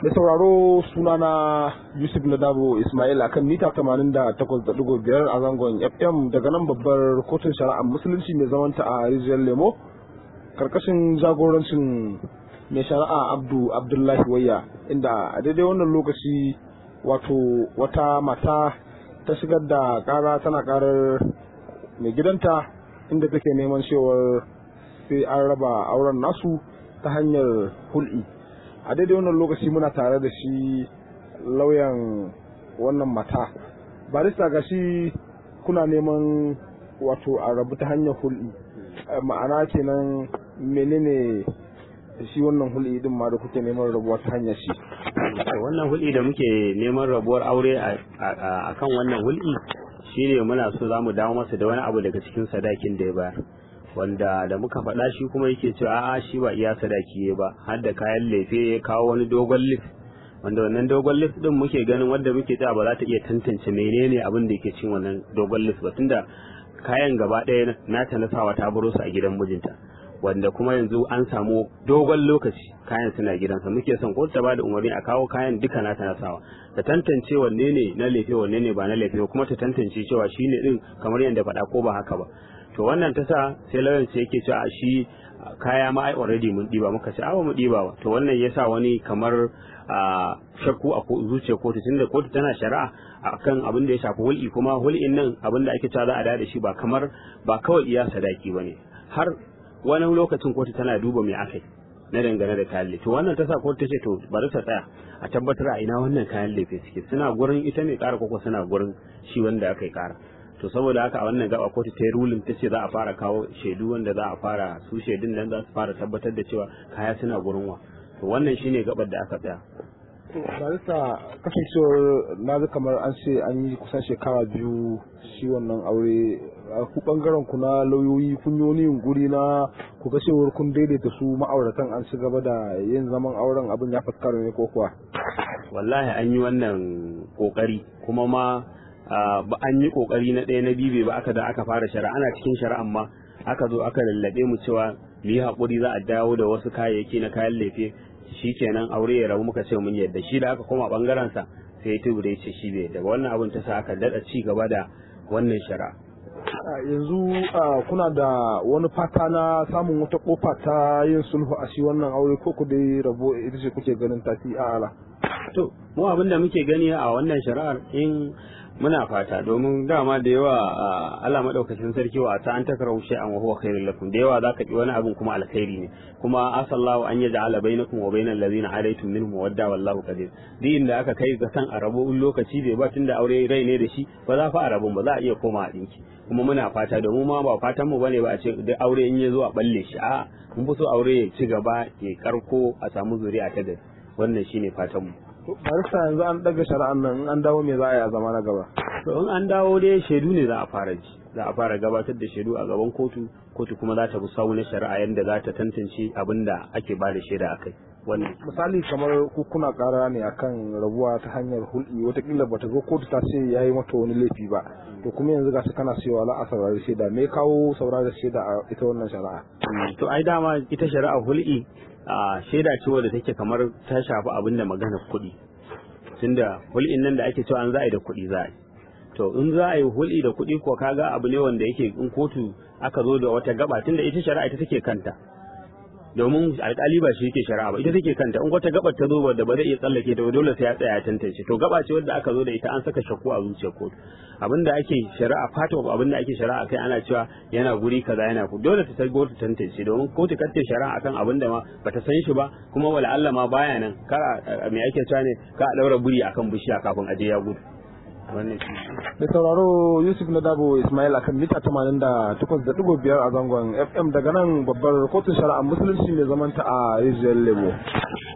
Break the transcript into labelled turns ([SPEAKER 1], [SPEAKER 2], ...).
[SPEAKER 1] da sauraro sunana yusuf nadabo ismail akan mita 88.5 a zangon fm daga nan babbar kotun shari'ar musulunci mai zamanta a rijiyar lemo karkashin jagorancin mai shari'a abdu abdullahi wayya inda a daidai wannan lokaci wato wata mata ta shigar da kara tana karar mai gidanta inda take neman cewar sai an raba auren nasu ta hanyar hul'i a daidai wannan lokaci muna tare da shi lauyan wannan mata barista ga shi kuna neman wato a rabu ta hanyar hul'i ma'ana kenan menene shi wannan hul'i din ma da kuke neman rabuwa ta hanyar shi
[SPEAKER 2] wannan hul'i da muke neman rabuwar aure a kan wannan hul'i shine muna so za mu dawo masa da wani abu daga cikin sadakin da ya bayar wanda da muka faɗa shi kuma yake cewa a'a shi ba iya sadaki ba har da kayan lefe ya kawo wani dogon lif wanda wannan dogon lif din muke ganin wanda muke cewa ba za ta iya tantance menene abin da yake cin wannan dogon lif ba tunda kayan gaba ɗaya nata na sawa ta baro su a gidan mijinta wanda kuma yanzu an samu dogon lokaci kayan suna gidansa muke son ko ta bada umarni a kawo kayan duka nata na sawa ta tantance wanne ne na lefe wanne ne ba na lefe kuma ta tantance cewa shine din kamar yadda faɗa ko ba haka ba to wannan ta sa sai lauyan sai yake cewa shi kaya ma ai already mun diba muka ce awa mu diba ba to wannan yasa wani kamar shakku a zuciya kotu tunda kotu tana shari'a akan abin da ya shafi hul'i kuma hul'in nan abin da ake cewa za a da shi ba kamar ba kawai iya sadaki bane har wani lokacin kotu tana duba me akai na dangane da kayan lefe to wannan ta sa kotu ta ce to bari ta tsaya a tabbatar a ina wannan kayan lefe suke suna gurin ita mai kara koko suna gurin shi wanda aka yi kara to saboda haka a wannan gaba kotu ta yi rulin ta ce za a fara kawo shaidu wanda za a fara su shaidun nan za su fara tabbatar da cewa kaya suna gurin wa to wannan shine gabar da aka tsaya
[SPEAKER 1] barista kasancewar na ga kamar an ce an yi kusan shekara biyu shi wannan aure ku bangaren ku na lauyoyi kun yi wani yunkuri na ku ga cewar kun daidaita su ma'auratan an ci gaba da yin zaman auren abin ya fuskara ne ko kuwa
[SPEAKER 2] wallahi an yi wannan kokari kuma ma ba an yi kokari na ɗaya na bibe ba aka da aka fara shari'a ana cikin shari'an ma aka zo aka lallabe mu cewa mu yi haƙuri za a dawo da wasu kayayyaki na kayan lefe shi kenan aure ya rabu muka ce mun yadda shi da aka koma bangaren sa sai ya tubure ce shi bai daga wannan abin ta sa aka dada ci gaba da wannan shari'a
[SPEAKER 1] yanzu kuna da wani fata na samun wata kofa ta yin sulhu a shi wannan aure ko ku dai rabo ita ce kuke ganin tafi a ala
[SPEAKER 2] to mu abin da muke gani a wannan shari'ar in muna fata domin dama da yawa Allah madaukakin sarki wa ta an takrahu shay'an wa huwa khairul lakum da yawa zaka ki wani abin kuma alkhairi ne kuma asallahu an yaj'ala bainakum wa bainal ladina adaitum minhum mawadda wallahu qadir duk inda aka kai ga san arabo in lokaci bai ba tunda aure rai ne da shi ba za fa arabun ba za a iya koma a dinki kuma muna fata domin ma ba fatan mu bane ba a ce duk aure in ya zo a balle shi a mun fi so aure ya ci gaba ya karko a samu zuri'a ta gari wannan shine fatan mu
[SPEAKER 1] barista yanzu an daga shari'an nan in an dawo me za a yi a zama na gaba
[SPEAKER 2] to in an dawo dai shaidu ne za a fara ji za a fara gabatar da shaidu a gaban kotu kotu kuma za ta bi sawu na shari'a yadda za ta tantance abin da ake ba da shaida akai wannan
[SPEAKER 1] misali kamar ku kuna kara ne akan rabuwa ta hanyar hulɗi watakila bata zo kotu ta ce yayi mata wani laifi ba to kuma yanzu gashi kana cewa za a saurari shaida me kawo saurari shaida a ita wannan shari'a
[SPEAKER 2] to ai dama ita shari'a hulɗi a shaida ce wadda take kamar ta shafi abin da maganar kuɗi tunda hulɗin nan da ake cewa an za a yi da kuɗi za a yi to in za a yi hulɗi da kuɗi ko kaga abu ne wanda yake in kotu aka zo da wata gaba tunda ita shari'a ita take kanta domin alƙali ba shi yake shari'a ba ita take kanta in wata gabar ta zo wadda ba zai iya tsallake ta ba dole sai ya tsaya ya tantance to gaba ce wadda aka zo da ita an saka shakku a zuciyar kotu abinda ake shari'a fata ba abinda ake shari'a kai ana cewa yana guri kaza yana ku dole ta sai kotu tantance domin kotu kace shari'a akan abinda ma bata san shi ba kuma wala Allah ma baya nan kara me ake cewa ne ka daura buri akan bishiya kafin aje ya gudu wannan shi
[SPEAKER 1] da sauraro yusuf na dabo ismail akan mita 88.5 a zangon fm daga nan babbar kotun shari'a musulunci mai zamanta a rijiyar lemo